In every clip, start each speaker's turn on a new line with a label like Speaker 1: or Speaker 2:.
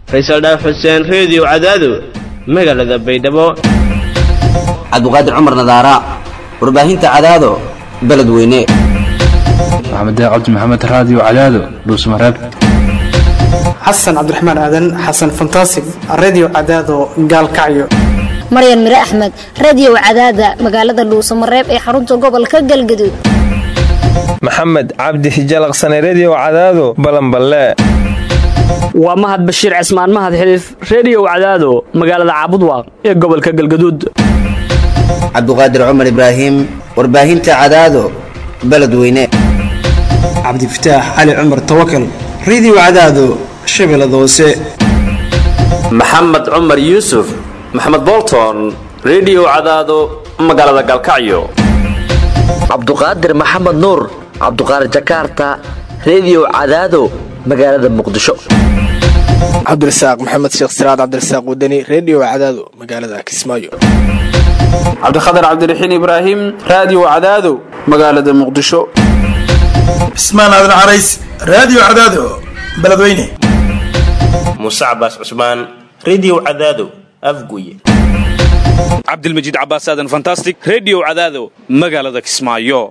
Speaker 1: faysal dhaaf xuseen reediyo cadaado magaalada baydhabo
Speaker 2: cabdiqaadir cumar nadaara warbaahinta cadaado beledweyne
Speaker 3: maxamed cabdi maxamed raadiyo cadaado dhuusmareeb
Speaker 4: xasan cabdiraxmaan aadan xasan fantasig redio cadaado gaalkacyo
Speaker 5: maryan mire axmed radio cadaada magaalada dhuusamareeb ee xarunta gobolka galgaduud
Speaker 6: maxamed cabdi hijalaqsane redio cadaado balanballe
Speaker 7: waa mahad bashiir cismaan mahad xiliif reediyo cadaado magaalada caabudwaaq ee gobolka galgaduud
Speaker 2: cabdiqaadir cumar ibraahim warbaahinta cadaado beledweyne
Speaker 4: cabdifataax cali cumar tawakal redio cadaado shabeellada hoose
Speaker 8: maxamed cumar yuusuf maxamed bolton redio cadaado magaalada galkacyo
Speaker 9: cabduqaadir maxamed nuur cabduqaadir jakaarta redio cadaado magaalada muqdisho
Speaker 10: cabdirasaaq maxamed sheekh siraad cabdirasaaq wadani redio cadaado magaalada kismaayo
Speaker 11: cabdikhatar cabdiraxiin ibraahim raadiyo cadaado magaalada muqdisho
Speaker 12: cismaan aadan carays raadiyo cadaado beledweyne
Speaker 13: muuse cabaas cusmaan redio cadaado afguye
Speaker 14: cabdilmajiid cabaas aadan fantastic redio cadaado magaalada kismaayo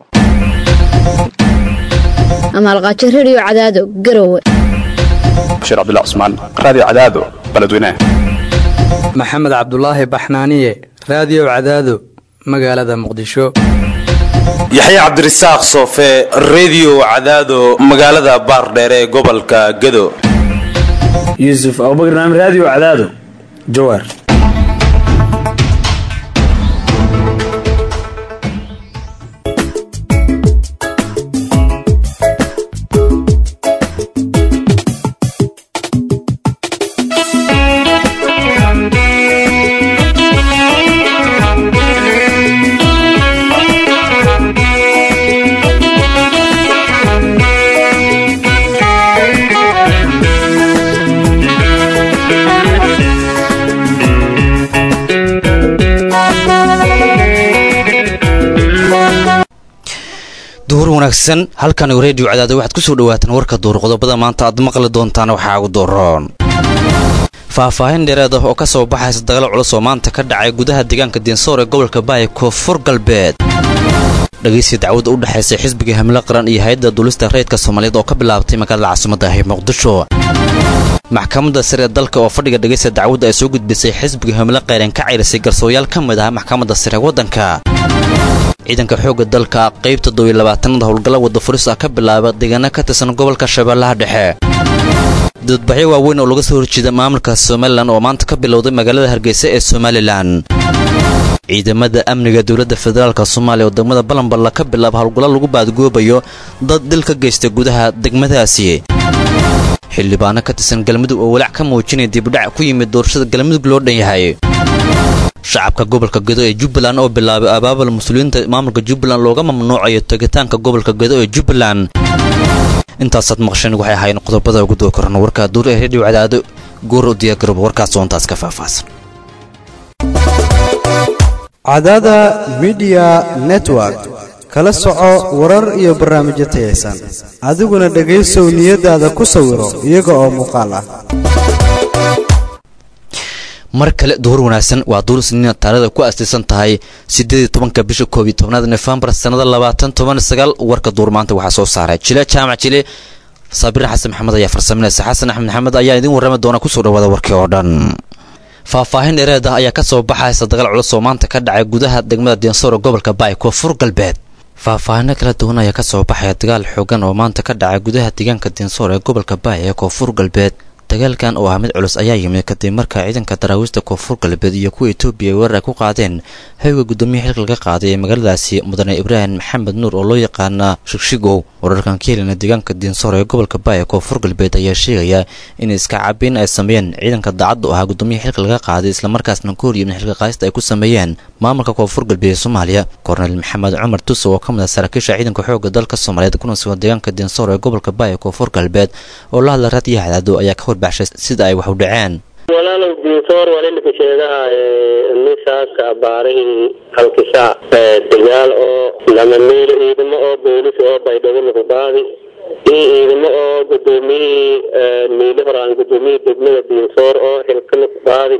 Speaker 5: amaalqaajo redio cadaado garowe
Speaker 3: bashiir cabdullah cusmaan raadiyo cadaado beledweyne
Speaker 15: maxamed cabdulaahi baxnaaniye raadiyo cadaado magaalada muqdisho
Speaker 16: yaxya cabdirasaaq soofe redio cadaado magaalada baardheere ee gobolka gado
Speaker 17: yuusuf abubakar naam raadiyo cadaado jawaar
Speaker 18: duhur wanaagsan halkan reediyo cadaada waxaad ku soo dhawaataan warka duur qodobada maanta aad maqli doontaan waxaa ugu dooroon faahfaahin dheereed ah oo ka soo baxaysa dagaal culus oo maanta ka dhacay gudaha deegaanka diinsoor ee gobolka baaya koonfur galbeed dhegaysi dacwadda u dhexaysay xisbiga hamle qaran iyo hay-adda duulista rayidka soomaaliyeed oo ka bilaabtay magaalada caasimadda ah ee muqdisho maxkamadda sare ee dalka oo fadhiga dhegaysta dacwadda ay soo gudbisay xisbiga hamle qayran ka cayrisay garsooyaal ka mid ah maxkamadda sare waddanka ciidanka xoogga dalka qaybta dobiyo labaatanada howlgalla wadda furis ah ka bilaaba deegaano ka tirsan gobolka shabeellaha dhexe dadbaxyo waaweyn oo laga soo horjeeda maamulka somalilan oo maanta ka bilowday magaalada hargeysa ee somalilan ciidamada amniga dowladda federaalk soomaaliya oo degmada balanballa ka bilaaba howlgallo lagu baadgoobayo dad dil ka geysta gudaha degmadaasi xildhibaano ka tirsan galmudug oo walaac ka muujinaya dibudhac ku yimid doorashada galmudug loo dhan yahay shacabka gobolka gedo ee jubbaland oo bilaabay abaabul muslimiinta maamulka jubbaland looga mamnuucayo tegitaanka gobolka gedo ee jubbaland intaasaad maqsheen waxay ahaayeen qodobada ugu doo koran warka duur ee reediyo cadaado goor u diyaargarooba warkaas oontaas ka faahfaahsan
Speaker 19: cadaada midiya network kala soco warar iyo barnaamijyo tayaysan adiguna dhegaysow niyadaada ku sawiro iyaga oo muuqaal ah
Speaker 18: mar kale duhur wanaagsan waa duur siniina taarikhda ku astiisan tahay siddeed iyo tobanka bisha koob iyo tobnaad nofembar sannada labaatan toban sagaal warka duur maanta waxaa soo saaray jile jaamac jile saabir xasan maxamed ayaa farsaminaysa xasan axmed maxamed ayaa idiin warrami doona kusoo dhawaada warkii oo dhan faahfaahin dheereed ah ayaa ka soo baxaysa dagaal culus oo maanta ka dhacay gudaha degmada diinsoor ee gobolka baay koonfur galbeed faahfaahino kala duwan ayaa ka soo baxaya dagaal xoogan oo maanta ka dhacay gudaha deegaanka diinsoor ee gobolka baay ee koonfur galbeed dagaalkan oo ah mid culus ayaa yimid kadib marka ciidanka daraawiista koonfur galbeed iyo kuwa etoobiya ay weerar ay ku qaadeen hayga guddoomiya xilka laga qaaday ee magaaladaasi mudane ibraahim maxamed nuur oo loo yaqaana shigshigow wararkan ka helina deegaanka diinsoor ee gobolka baaya koonfur galbeed ayaa sheegaya in iska cabiin ay sameeyeen ciidanka daacadda u ahaa guddoomiya xilka laga qaaday islamarkaasna ka horyimid xilka qaadista ay ku sameeyeen maamulka koonfur galbeed ee soomaaliya korneyl maxamed cumar tuso oo ka mid ah saraakiisha ciidanka xoogga dalka soomaaliyeed kuna sugan deegaanka diinsoor ee gobolka baaya koonfur galbeed oo la hadla raadiyo hadaado ayaa ka horbaxshay sida ay wax u dhaceen
Speaker 20: walaalow diinsoor waa ninka sheegaha misaaka abaarahin halkisa dagaal oo lama meel ciidamo oo boolis oo baydhabo lagu qaadi iyo ciidamo oo gudoomiyihii miili horaan gudoomiyihii degmada biinsoor oo xilkana ku qaadi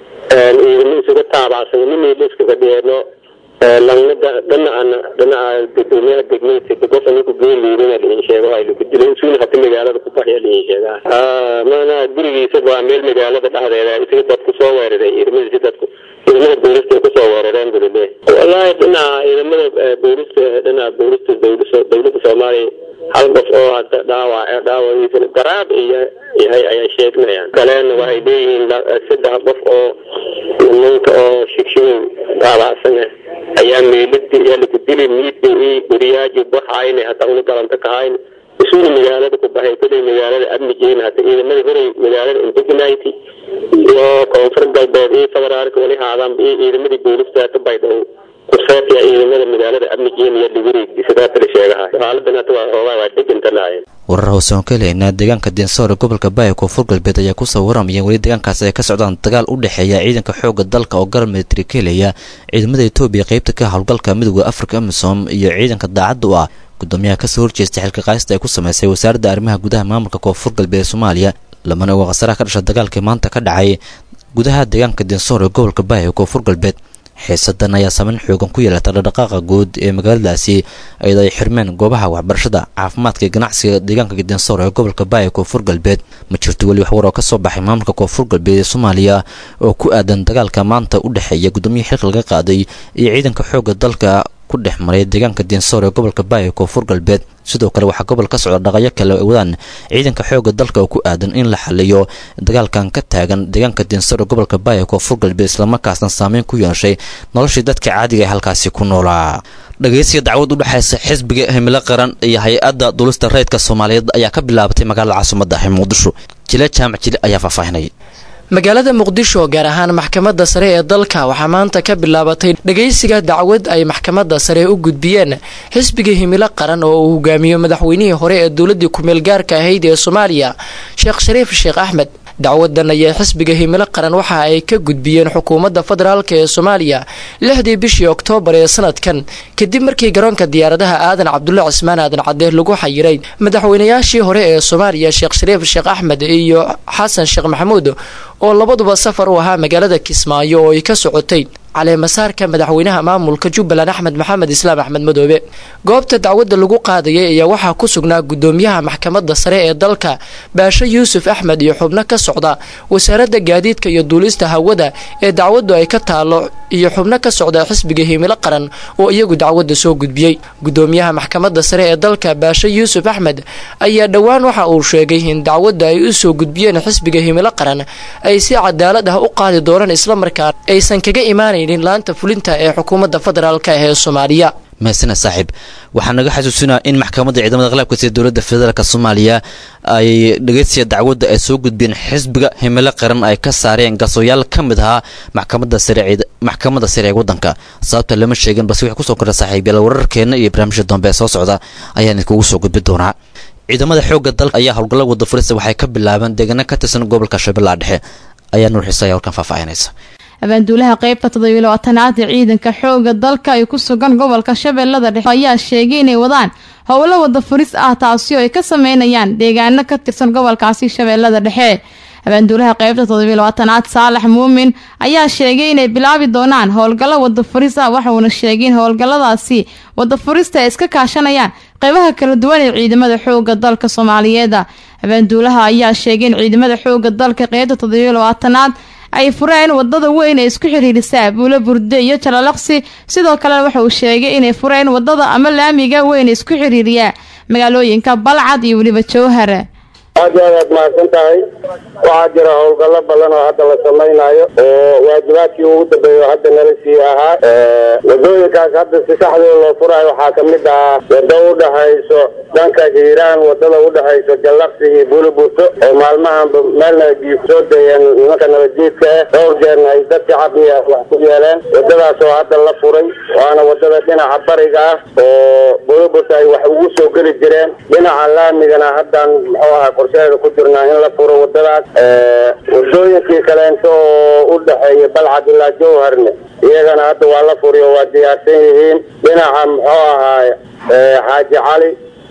Speaker 20: ciidamo isuga taabacsan ina miili iskaga dhiyeeno langna dhanacana dhinaca gudoomiyaha degmada qof anigu geeliidina liin sheego ay lagu dilay suuna hata magaalada ku baxya liin sheegaa mana gurigiisa waa meel magaalada dhexdeeda isaga dadku soo weeraray ciidamadiisi dadku ciidamada booliska ay kusoo weerareen bulile wallaahi dhinaca ciidamada booliska dhinaca booliska dowlada dowladda soomaaliya hal qof oo hadda dhaawac dhaawaciisana garaab iyo yahay ayay sheegnayaan kalena waxay leeyihiin saddex qof oo nimanka oo shigshigow dhaawacsan ah ayaa meeladi ayaa lagu dili miidba i guriyaaji baxayna hata una galanta kahayn isuuna magaalada ku baxay kolay magaalada amnigeena hata ciidamada horey magaalada indignity iyo koonfur galbeed iyo federaalka wali haadaan iyo ciidamadii booliska hata baydhabo kuseetiya ciidamada magaalada amnigeena iyo liwireegi sidaata la sheegahay xaaladan hata waa hoogaa waa degantanaayeen
Speaker 18: warar hoose oon ka helaynaa deegaanka deensoor ee gobolka baaya koonfur galbeed ayaa kusoo waramaya weli deegaankaasi ay ka socdaan dagaal u dhexeeya ciidanka xoogga dalka oo garab militari ka helaya ciidamada etoobiya qaybta ka howlgalka midooda afrika amisom iyo ciidanka daacadda u ah gudoomiyaha kasoo horjeesta xilka qaaysta ay ku sameysay wasaaradda arrimaha gudaha maamulka koonfur galbeed ee soomaaliya lamana oga khasaraha ka dhasha dagaalkii maanta ka dhacay gudaha deegaanka deensoor ee gobolka baaya ee koonfur galbeed xiisadan ayaa saameyn xoogan ku yeelata dhaqdhaqaaqa guud ee magaaladaasi iyadoo ay xirmeen goobaha waxbarashada caafimaadka iyo ganacsiga deegaanka gidensoor ee gobolka baaya koonfur galbeed ma jirto weli wax war oo ka soo baxay maamulka koonfur galbeed ee soomaaliya oo ku aadan dagaalka maanta u dhexeeya guddoomiyaha xilka laga qaaday iyo ciidanka xoogga dalka ku dhex maray deegaanka deensoor ee gobolka baaya koonfur galbeed sidoo kale waxaa gobol ka socda dhaqayo kale ay wadaan ciidanka xoogga dalka oo ku aadan in la xaliyo dagaalkan ka taagan deegaanka deensoor ee gobolka baaya koonfur galbeed islamarkaasna saameyn ku yeeshay noloshii dadka caadiga ee halkaasi ku noolaa dhageysiga dacwad u dhexaysa xisbiga himilo qaran iyo hay-adda dulista rayidka soomaaliyeed ayaa ka bilaabatay magaalada caasimadda ah ee muqdisho jile jaamac jile ayaa faahfaahinay
Speaker 21: magaalada muqdisho gaar ahaan maxkamadda sare ee dalka waxaa maanta ka bilaabatay dhageysiga dacwad ay maxkamadda sare u gudbiyeen xisbiga himilo qaran oo uu hogaamiyo madaxweynihii hore ee dowladii kumeel gaarka ahayd ee soomaaliya sheekh shariif sheekh axmed dacwadan ayaa xisbiga himilo qaran waxa ay ka gudbiyeen xukuumadda federaalk ee soomaaliya lixdii bishii oktoobar ee sanadkan kadib markii garoonka diyaaradaha aadan cabdulle cismaan aadan cadeer lagu xayiray madaxweynayaashii hore ee soomaaliya sheekh shariif sheekh axmed iyo xasan sheekh maxamuud oo labaduba safar u ahaa magaalada kismaayo oo ay ka socotay caleemasaarka madaxweynaha maamulka jubbaland axmed maxamed islaam axmed madoobe goobta dacwadda lagu qaadayay ayaa waxaa ku sugnaa gudoomiyaha maxkamadda sare ee dalka baashe yuusuf axmed iyo xubno ka socda wasaaradda gaadiidka iyo duulista hawada ee dacwaddu ay ka taalo iyo xubno ka socda xisbiga himilo qaran oo iyagu dacwadda soo gudbiyey gudoomiyaha maxkamadda sare ee dalka baashe yuusuf axmed ayaa dhowaan waxa uu sheegay in dacwadda ay u soo gudbiyeen xisbiga himilo qaran ay si cadaalad ah u qaadi doonaan islamarkaan aysan kaga imaanaynin laanta fulinta ee xukuumadda federaalk ee soomaaliya
Speaker 18: mahasana saaxiib waxaa naga xasuusinaa in maxkamadda ciidamada qalabka sida dowladda federaalk soomaaliya ay dhegeysiya dacwadda ay soo gudbiyeen xisbiga himilo qaran ay ka saareen garsooyaal ka mid ahaa maxkamadda sare maxkamadda sare ee waddanka sababta lama sheegin balse wixii kusoo kordha saaxiibyal wararkeena iyo barnaamijka dambe ee soo socda ayaan idinkugu soo gudbi doonaa ciidamada xoogga dalka ayaa howlgalla wada furista waxay ka bilaabeen deegaano ka tirsan gobolka shabeellaha dhexe ayaa nuur xiisa ayaa halkan faahfaahinaysa
Speaker 22: abaanduulaha qaybta toddobiyo labaatanaad ee ciidanka xooga dalka ay ku sugan gobolka shabeellada dhexe ayaa sheegay inay wadaan howlo wada furis ah taasi oo ay ka sameynayaan deegaano ka tirsan gobolkaasi shabeellada dhexe abaanduulaha qaybta toddobiyo labaatanaad saalax muumin ayaa sheegay inay bilaabi doonaan howlgallo wada furis ah waxauna sheegay in howlgalladaasi wada furista ay iska kaashanayaan qeybaha kala duwan ee ciidamada xooga dalka soomaaliyeed abaanduulaha ayaa sheegay in ciidamada xooga dalka qeybta toddobiyo labaatanaad ay fureen wadada weyn ee isku xiriirisa buulo burde iyo jalalaqsi sidoo kalena waxa uu sheegay inay fureen wadada ama laamiga weyn ee isku xiriiriya magaalooyinka balcad iyo weliba jowhar
Speaker 23: aad iyo aad aad mahadsan tahay waxaa jira howlgallo badan oo hadda la samaynayo oo waajibaadkii ugu dambeeya oo hadda nala sii ahaa wadooyinkaas hadda si saxdoo loo furayo waxaa kamid ah wado udhexayso dhanka hiiraan wadada udhexayso jallaqsi iyo bulibuto oo maalmahanba meelna biyo kusoo dayeen nimanka nabadjiidka ah dhowr jeerna ay dad shacabia wax ku yeeleen wadadaas oo hadda la furay waana wadada dhinaca bariga ah oo bulibuto ay wax ugu soo geli jireen dhinaca laamigana haddan muxuu ahaa qorsheeda ku jirnaa in la furo wadadaas wadooyinkii kaleento oo u dhexeeya balcad ilaa jowharne iyagana hadda waa la furiyo waa diyaarsan yihiin dhinaca muxuu ahaay xaaji cali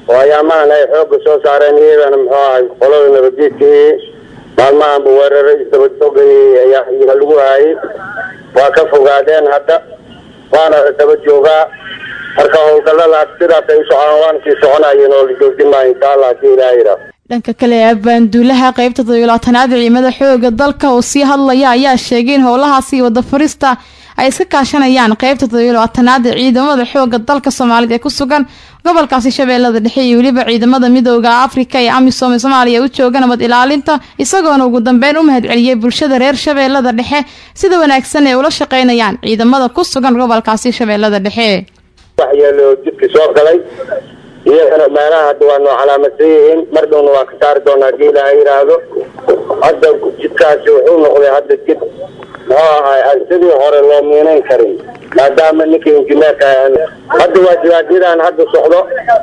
Speaker 23: oo ayaamahan ay xoogga soo saareen iyadana muxuu ahay qolada nabadgeedkii maalmahanba weeraro isdabadogay ayaa ayaa lagu hayay waa ka fogaadeen hadda waana daba joogaa marka howlgalladaas sidaas ay u socdaan waana sii soconayeen oo la joojin maayo insha allah hadii ilaah yidhaah
Speaker 22: dhanka kale abaanduulaha qaybta todobiyolabaatanaad ciidamada xooga dalka oo sii hadlaya ayaa sheegay in howlahaasi wada furista ay iska kaashanayaan qaybta todobiyolabaatanaad ee ciidamada xooga dalka soomaalida ee ku sugan gobolkaasi shabeellada dhexe iyo weliba ciidamada midooda afrika ee amisom ee soomaaliya u jooga nabad ilaalinta isagoona ugu dambeyn u mahadceliyey bulshada reer shabeellada dhexe sida wanaagsan ee ula shaqeynayaan ciidamada ku sugan gobolkaasi shabeellada dhexe
Speaker 23: waxyeelo jidka soo galay iyagana meelaha hadda waa noo calaamadsan yihiin mar dhowna waa ka saari doonaa hadii ilaaha yidhaahdo hadda jidkaasi wuxuu noqday hadda jid muxuu ahay aan sidii hore loo miinayn karin maadaama ninka injineerka ahan hadda waa jibaadyadan hadda socdo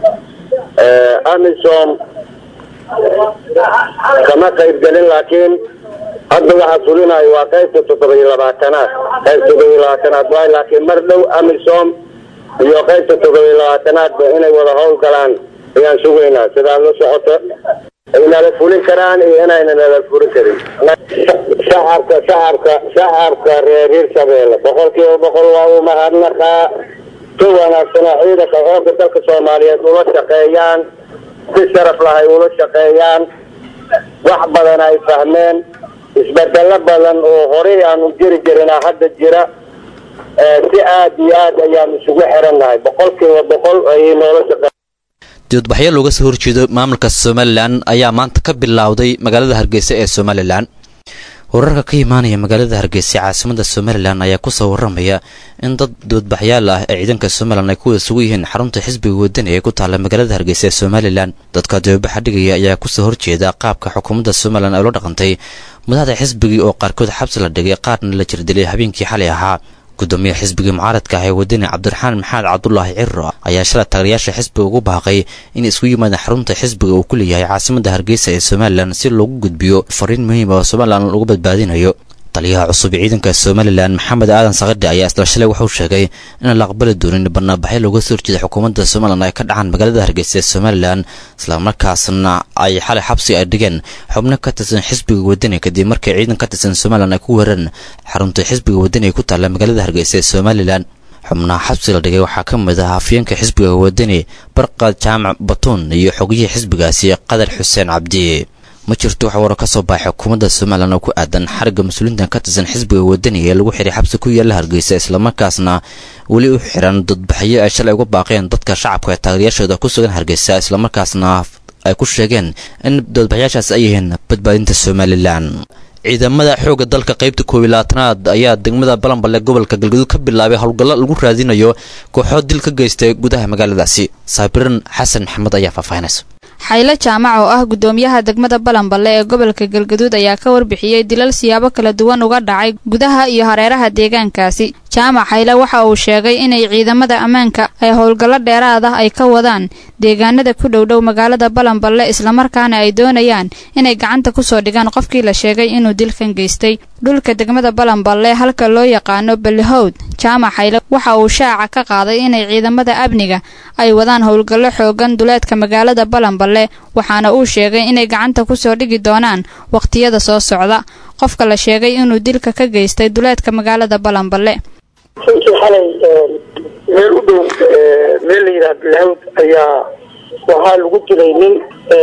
Speaker 23: amisom kama qayb gelin laakiin hadda waxaa fulinayo waa qaybta toddoba iyo labaatanaad qayb toddoba iyo labaatanaad waay laakiin mar dhow amisom iyo qaybta toddoba iyo labaatanaadba inay wada howl galaan ayaan sugaynaa sidaa la socoto ay nala fulin karaan iyo inayna nala fulin karin shacabka shacabka shacabka reer hirshabeelle boqol kiiba boqol waa u mahadnaqaa si wanaagsanaa ciidanka xoogga dalka soomaaliyeed ula shaqeeyaan si sharaf lahay ula shaqeeyaan wax badan ay fahmeen isbedelo badan oo horey aanu jiri jirinaa hadda jira si aada iyo aad ayaan isugu xirannahay boqol kiiba boqol ayay noola shaqe
Speaker 18: dibadbaxyo looga soo horjeedo maamulka somalilan ayaa maanta ka bilowday magaalada hargeysa ee somalilan wararka ka imaanaya magaalada hargeysa caasimada somalilan ayaa kusoo waramaya in dad dibadbaxyaal ah ee ciidanka somalilan ay kuwada sugu yihiin xarunta xisbiga wadani ee ku taala magaalada hargeysa ee somalilan dadka dibadbaxa dhigaya ayaa kusoo horjeeda qaabka xukuumadda somalilan ay ula dhaqantay madaxda xisbigii oo qaarkood xabsi la dhigay qaarna la jirdilay habeenkii xalay ahaa gudoomiyaha xisbigii mucaaradka ah ee wadani cabdiraxmaan maxamed cabdulaahi ciro ayaa shalay taageerayaasha xisbiga ugu baaqay in isku yimaadaan xarunta xisbiga uu ku leeyahay caasimada hargeysa ee somalilan si loogu gudbiyo fariin muhiim oo somalilan lagu badbaadinayo taliyaha cusub ee ciidanka somalilan maxamed aadan sakadhi ayaa isla shalay wuxuu sheegay inaan la aqbali doonin barnaabaxyo looga soo horjeeda xukuumadda somalilan ay ka dhacaan magaalada hargeysa ee somalilan islamarkaasna ay xalay xabsi ay dhigeen xubno ka tirsan xisbiga wadani kadib markii ciidan ka tirsan somalilan ay ku weerareen xarunta xisbiga wadani ee ku taalla magaalada hargeysa ee somalilan xubnaha xabsi la dhigay waxaa ka mid ah hafyeenka xisbiga wadani barqad jaamac batuun iyo xogiyihii xisbigaasi qadar xuseen cabdi ma jirto wax waro ka soo baxay xukuumadda somalilan oo ku aadan xarigga mas-uuliintan ka tirsan xisbiga wadani ee lagu xiray xabsi ku yaalla hargeysa islamarkaasna weli u xiran dadbaxyo ay shalay uga baaqeen dadka shacabka ee taageerayaashooda ku sugan hargeysa islamarkaasna ay ku sheegeen in dadbaxyaashaas ay yihiin badbaadinta somalilan ciidamada xoogga dalka qaybta koob iyo labaatanaad ayaa degmada balanballe gobolka galgaduud ka bilaabay howlgallo lagu raadinayo kooxood dil ka geystay gudaha magaaladaasi saabiran xasan maxamed ayaa faahfaahinaysa
Speaker 1: xaylo jaamac oo ah gudoomiyaha degmada balanballe ee gobolka galgaduud ayaa ka warbixiyey dilal siyaabo kala duwan uga dhacay gudaha iyo hareeraha deegaankaasi jaamac xayle waxa uu sheegay inay ciidamada ammaanka ay howlgallo dheeraad ah ay ka wadaan deegaanada ku dhowdhow magaalada balanballe islamarkaana ay doonayaan inay gacanta kusoo dhigaan qofkii la sheegay inuu dilkan geystay dhulka degmada balanballe halka loo yaqaano balihowd jaamac xayle waxa uu shaaca ka qaaday inay ciidamada amniga ay wadaan howlgallo xoogan duleedka magaalada balanballe waxaana uu sheegay inay gacanta kusoo dhigi doonaan wakhtiyada soo socda qofka la sheegay inuu dilka ka geystay duleedka magaalada balanballe
Speaker 6: runtii xalay meel u dhow meel la yidhaha bilhawd ayaa waxaa lagu dilay nin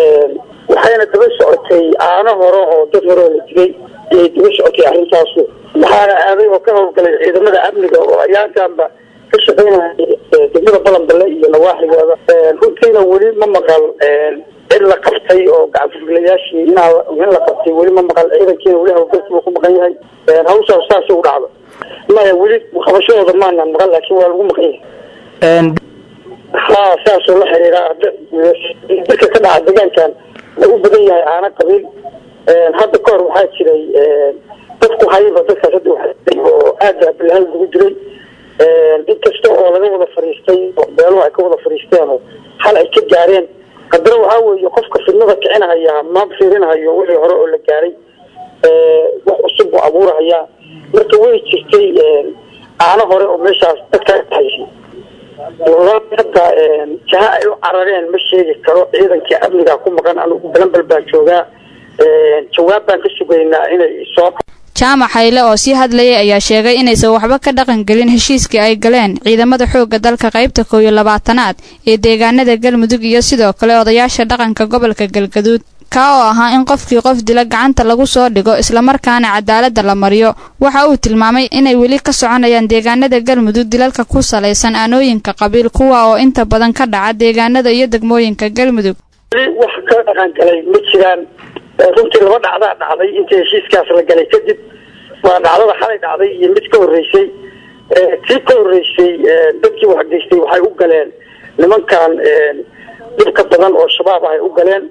Speaker 6: waxayna daba socotay aano hore oo dad hore oo la dilay ayay daba socotay arrintaasu waxaana aaday oo ka howlgalay ciidamada amniga oo ayaantaanba ka shaqaynaya degmada balanballe iyo nawaaxigooda runtiina weli ma maqal cid la qabtay oo gacanfurgilayaashii in la qabtay weli ma maqal ciidankiina weli howlgalkii uu ku maqan yahay hawshaas saasay u dhacdo maya weli qabashadooda maana maqan laakiin waa lagu maqan yahay ha saasoo la xiriira dadka ka dhaca deegaankan u badan yahay aana qabiil hadda ka hor waxaa jiray dadku hayba dadkaas hadda waxaa oo aada bilhaan lagu jiray inkasta oo laga wada fariistay oo beeluhu ay ka wada fariisteen oo hal ay ka gaareen haddana waxaa weeye qofka fidnada kicinahaya ma fiirinahayo wixii hore oo la gaaray wax cusub buu abuurahayaa marka way jirtay aano hore oo meeshaas dadkaa dhaxaysay wallahi hadda jaha ay u carareen ma sheegi karo ciidankii amniga ku maqan anigu balanbal baan joogaa jawaab baan ka sugaynaa inay soo
Speaker 1: jaamac hayle oo sii hadlayay ayaa sheegay inaysan waxba ka dhaqan gelin heshiiskii ay galeen ciidamada xoogga dalka qaybta koow iyo labaatanaad ee deegaanada galmudug iyo sidoo kale odayaasha dhaqanka gobolka galgaduud kaa oo ahaa in qofkii qof dila gacanta lagu soo dhigo islamarkaana cadaaladda la mariyo waxa uu tilmaamay inay weli ka soconayaan deegaanada galmudug dilalka ku salaysan aanooyinka qabiil kuwa oo inta badan ka dhaca deegaanada iyo degmooyinka galmudug
Speaker 6: weli wax ka dhaqan galay ma jiraan runtii laba dhacdaa dhacday intii heshiiskaas la galay kadib waa dhacdada xalay dhacday iyo mid ka horreysay tii ka horreysay dadkii waxgeystay waxay u galeen nimankan dhibka badan oo shabaab ah ay u galeen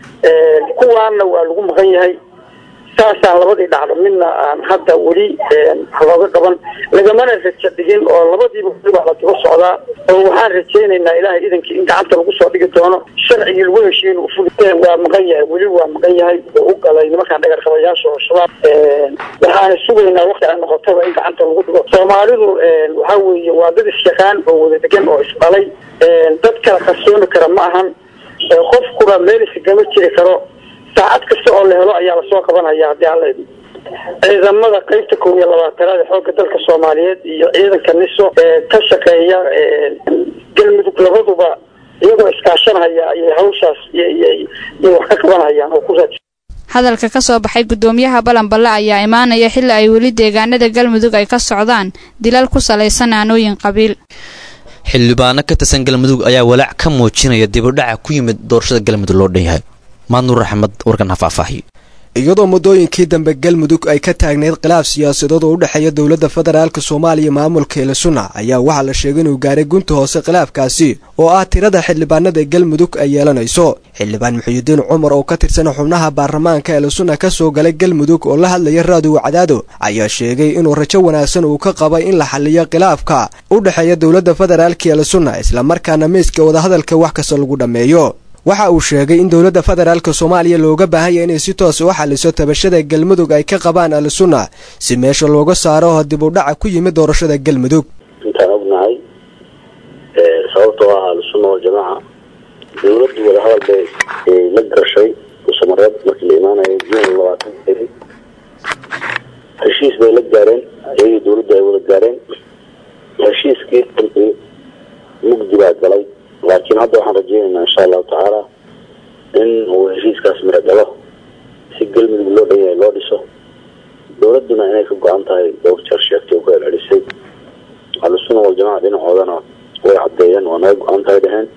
Speaker 6: kuwaana waa lagu maqan yahay saasaan labadii dhacdo midna aan hadda weli looga qaban lagamana raja dhigin oo labadiiba weli waa la daba socdaa oo waxaan rajaynaynaa ilaahay idankii in gacanta lagu soo dhigi doono sharcigii lagu heshiin uu fuli waa maqan yahay weli waa maqan yahay oo u galay nimankaan dhagar qabayaasha oo shabaab waxaana sugaynaa wakti ay noqotaba in gacanta lagu dhigo soomaalidu waxaa weeye waa dad isyaqaan oo wada degan oo isdhalay dad kala qarsooni kara ma ahan qofkuna meel isagama jiri karo saacad kasta oo la helo ayaa lasoo qabanaya haddii alla idmo ciidamada qaybta kow iyo labaatanaad ee xoogga dalka soomaaliyeed iyo ciidanka niso ee ka shaqeeya galmudug labaduba iyagoo iskaashanhaya ayay hawshaas iyay wax ka qabanhayaan oo ku raaj
Speaker 1: hadalka ka soo baxay guddoomiyaha balanballe ayaa imaanaya xilli ay weli deegaanada galmudug ay ka socdaan dilal ku salaysan aanooyin qabiil
Speaker 18: xildhibaano ka tirsan galmudug ayaa walaac ka muujinaya dibudhaca ku yimid doorashada galmudug loo dhan yahay maadnuur axmed warkan ha faahfaahiyo
Speaker 2: iyadoo muddooyinkii dambe galmudug ay ka taagneyd khilaaf siyaasadood oo u dhexeeya dowladda federaalk soomaaliya maamulka elisuna ayaa waxaa la sheegay inuu gaaray gunta hoose khilaafkaasi oo ah tirada xildhibaanada galmudug ay yeelanayso xildhibaan muxuudiin cumar oo ka tirsan xubnaha baarlamaanka elisuna ka soo galay galmudug oo la hadlaya raadiw cadaado ayaa sheegay inuu rajo wanaagsan uu ka qabay in la xaliyo khilaafka u dhexeeya dowladda federaalk elisuna islamarkaana miiska wadahadalka wax kasta lagu dhammeeyo waxa uu sheegay in dowladda federaalk soomaaliya looga baahanya inay si toos u xaliso tabashada galmudug ay ka qabaan al-sunna si meesha looga saaro dib u dhaca ku yimid doorashada galmudug
Speaker 4: intaan ognahay sababtoo ah al-sunna waljamaaca dowladdu wadahadal bay la gashay usamareed markii la imaanayo jun labaatan beri heshiis bay la gaareen iyagii dowladdu ay wada gaareen heshiiskii runtii mugdi baa galay laakiin hadda waxaan rajeynaynaa insha allahu tacaala in uu heshiiskaas miro dhalo si galmudug loo dhan yahay loo dhiso dowladduna inay ka go-an tahay dhowr jeer sheegtay oo ku celcelisay ahlusuna waljamaca dhinacoodana way caddeeyeen waa naga go-an tahay dheheen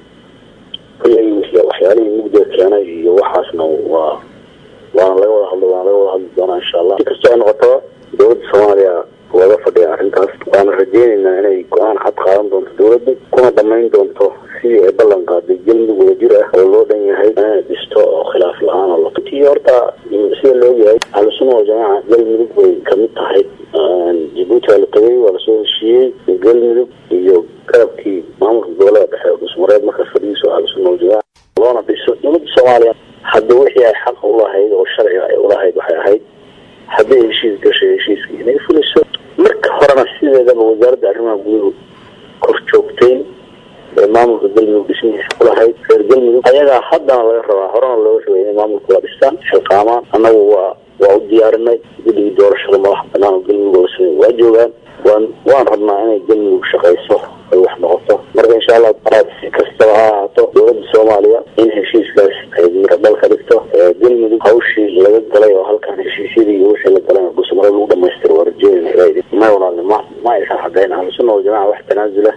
Speaker 4: kulley waxyaalihii mugdiga keenay iyo waxaasna waa waana laga wada hadlo waana laga wada hadli doonaa insha allah si kastoo ay noqotaba dowladda soomaaliya looga fadhiya arrintaas waana rajeynaynaa inay go-aan cad qaadan doonto dowladdu kuna dhammayn doonto sidii ay ballan qaaday galmudug wadajir ah oo loo dhan yahay inay dhisto oo khilaaf la-aan oo tii horta sida la ogyahay ahlusuna waljamaaca galmudug bay kamid tahay jabuuti waa la tagay waa lasoo heshiiyey galmudug iyo garabkii maamulka gobolada dhexe oo dhusmareed markaas fadhigiiso ahlusuna waljamaaca loona dhiso dowladda soomaaliya hadda wixii ay xaq ulahayd oo sharciga ay ulahayd waxay ahayd hadday heshiis gashay heshiiskii inay fuliso marka horena sideedaba wasaaradda arrimaha guduhu kor joogtayn ee maamulka galmudug dhismihiisa kulahayd reer galmudug ayagaa haddana laga rabaa horena looga rabay inay maamulka la dhistaan xilqaamaan annagu waa waa u diyaarinay guddigii doorashada madax banaan oo galmudug la samey waa joogaan waan waan rabnaa inay galmudug shaqayso ay wax noqoto marka insha allah taala si kastaba ha ahaato dowladda soomaaliya in heshiiskaas ay miradhal ka dhigto galmudug hawshii laga galay oo halkan heshiisyadii iyo wixii la galay gusmaro lagu dhamaystiro waa rajeynayna ilaa may walaali ma ma aysan caddayn ahlusuna waljamaca wax tanaasula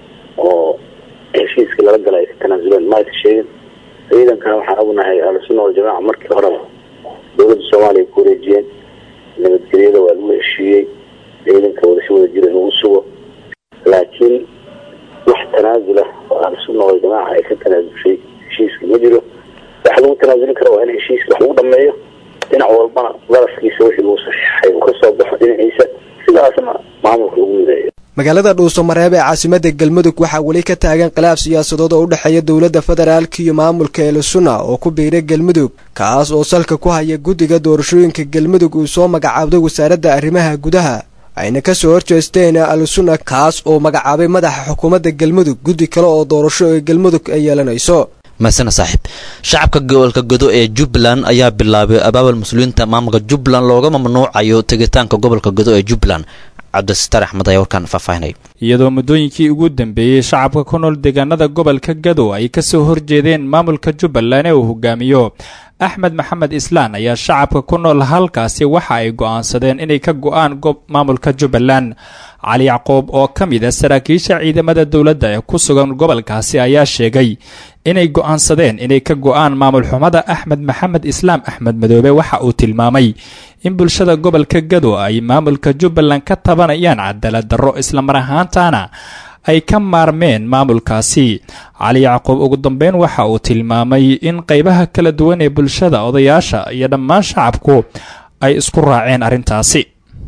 Speaker 4: oo heshiiskii lala galay ay ka tanaasuleen ma aysan sheegin ciidankana waxaan ognahay ahlusuna waljamaca markii horeba dowladda soomaaliya ku wareejiyeen nabadgelyada waa lagu heshiiyey ciidanka wada si wada jira inuu sugo laakiin wax tanaasula oo ahlusuna waljamaaca ay ka tanaasulshay heshiiska ma jiro waxa lagu tanaasulin kara waa in heshiiska wax lagu dhameeyo dhinac walbana darafkiisa wixii uu saxiixay uu ka soo baxo dhinaciisa sidaasna maamulka lagu mideeyo
Speaker 2: magaalada dhuusamareeb ee caasimadda galmudug waxaa weli ka taagan khilaaf siyaasadood oo u dhexeeya dowladda federaalk iyo maamulka elisuna oo ku biiray galmudug kaas oo salka ku haya guddiga doorashooyinka galmudug uu soo magacaabday wasaaradda arrimaha gudaha ayna ka soo horjeesteen al-sunna kaas oo magacaabay madaxa xukuumadda galmudug guddi kale oo doorasho ee galmudug ay yeelanayso
Speaker 18: maasana saaxiib shacabka gobolka godo ee jubbaland ayaa bilaabay abaabul muslimiinta maamulka jubbaland looga mamnuucayo tegitaanka gobolka godo ee jubbaland cabdisitaar axmed ayaa warkaan faahfaahinay
Speaker 7: iyadoo muddooyinkii ugu dambeeyey shacabka ku nool deegaanada gobolka gado ay ka soo horjeedeen maamulka jubbaland ee uu hogaamiyo axmed maxamed islaan ayaa shacabka ku nool halkaasi waxa ay go'aansadeen inay ka go'aan maamulka jubbaland cali yacquub oo ka mid a saraakiisha ciidamada dowladda ee ku sugan gobolkaasi ayaa sheegay inay go'aansadeen inay ka go'aan maamul xumada axmed maxamed islaam axmed madoobe waxa uu tilmaamay in bulshada gobolka gado ay maamulka jubbaland ka tabanayaan cadaalad darro islamar ahaantaana ay ka maarmeen maamulkaasi cali yacquub ugu dambeyn waxa uu tilmaamay in qaybaha kala duwan ee bulshada odayaasha iyo dhammaan shacabku ay isku raaceen arrintaasi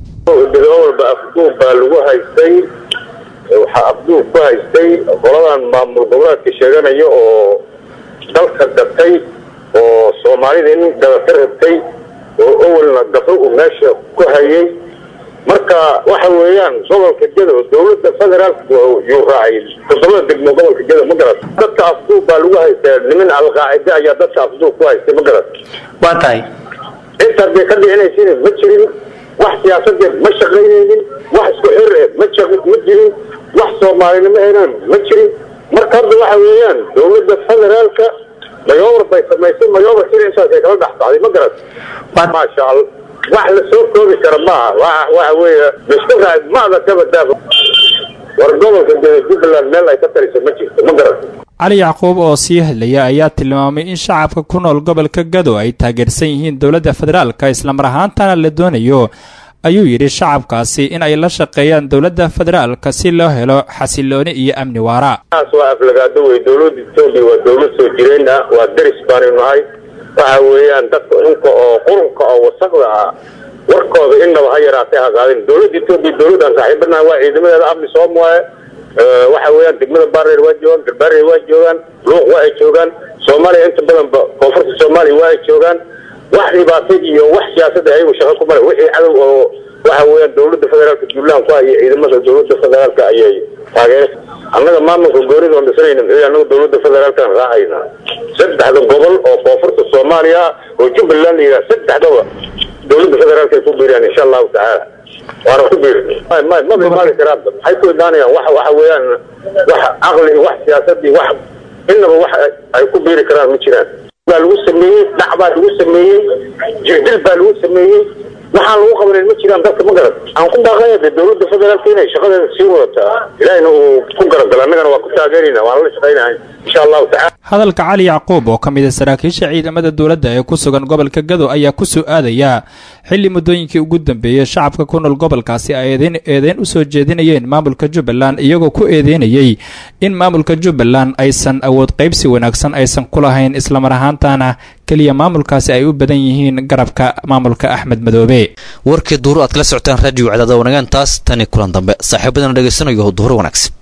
Speaker 23: walba afduub baa lagu haystay waxaa afduub ku haystay qoladan maamul goboleedka sheeganaya oo dalka gatay oo soomaalida in gadata rabtay oo owelna gafo uu meesha ku hayay marka waxa weeyaan gobolka gedo dowladda federaalka yuu raacay toddobada degmo gobolka gedo ma garat dadka afduub baa lagu haystaa niman alqaacide ayaa dadka afduub ku haystay ma garat
Speaker 8: waa tahay
Speaker 23: intaas bay ka dhicinaysin ma jirin wax siyaasadeed ma shaqaynaynin wax isku xir eh ma ma jirin wax soomaalinimo henan ma jirin marka hadda waxa weeyaan dowladda federaalka mayoobr bay samaysay mayoobr sida intaasay kala dhex baxday ma garat maasha allah wax la soo koobi kara maaha wa waxa weeye miska raacid maada kaba daaba war gobolka geda jubbaland meel ay ka taliso ma jirto ma garat
Speaker 7: cali yacquub oo sii hadlaya ayaa tilmaamay in shacabka ku nool gobolka gado ay taageersan yihiin dowladda federaalka islamar ahaantana la doonayo ayuu yidhi shacabkaasi in ay la shaqeeyaan dowladda federaalka si loo helo xasilooni iyo amni waara
Speaker 23: taas waa aflagaado wey dowladda etoobiya waa dowlad soo jireen ah waa daris baanu nahay waxa weeyaan dadka xunka oo qurunka oo wasaqda ah warkooda innaba ha yaraatay hagaadin dowladda etoobiya dowladdan saaxiibanaha waa ciidamadeeda amni soom waaye waxa weeyaan degmada bareer waa joogaan galbareer waa joogaan luuq waa ay joogaan soomaaliya inta badanba koonfurta soomaaliya waa ay joogaan wax dhibaato iyo wax siyaasada ayagu shaqo ku male wixii cadow oo waxa weeyaan dowladda federaalka jubbaland ku haya ciidamada dowladda federaalka ayay taageer annaga maamulka goonida oon dhisanayna muxuu annaga dowladda federaalkaan raacayna saddexda gobol oo koonfurta soomaaliya oo jubbaland la yidhaha saddexdaba dowladda federaalka ay ku biiriyaan insha allahu tacaala waana ku biiri ma bimaali karaan maxay ku imaanayaan wax waxa weeyaan wax caqli iyo wax siyaasad iyo wax innaba wax ay ku biiri karaan ma jiraan baa lagu sameeyey dhac baa lagu sameeyey jirdil baa lagu sameeyey waxaan lagu qabanin ma jiraan dadka ma garan aan ku baaqaya de dowladda federaalka inay shaqadeeda sii wadataa ilaahina uu ku garagalo annagana waa ku taageerayna waan la shaqaynahay insha allahu tacala
Speaker 7: hadalka cali yacquub oo ka mid a saraakiisha ciidamada dowladda ee ku sugan gobolka gado ayaa ku soo aadaya xilli muddooyinkii ugu dambeeyey shacabka ku nool gobolkaasi ay eedeyn eedeyn u soo jeedinayeen maamulka jubbaland iyagoo ku eedeynayey in maamulka jubbaland aysan awood qaybsi wanaagsan aysan ku lahayn islamar ahaantana keliya maamulkaasi ay u badan yihiin garabka maamulka axmed madoobe
Speaker 18: warkii duuru aad kala socotaan raadiyo cadaada wanagaan taas tani kulan dambe saaxiibadana dhegaysanayo duhur wanaagsan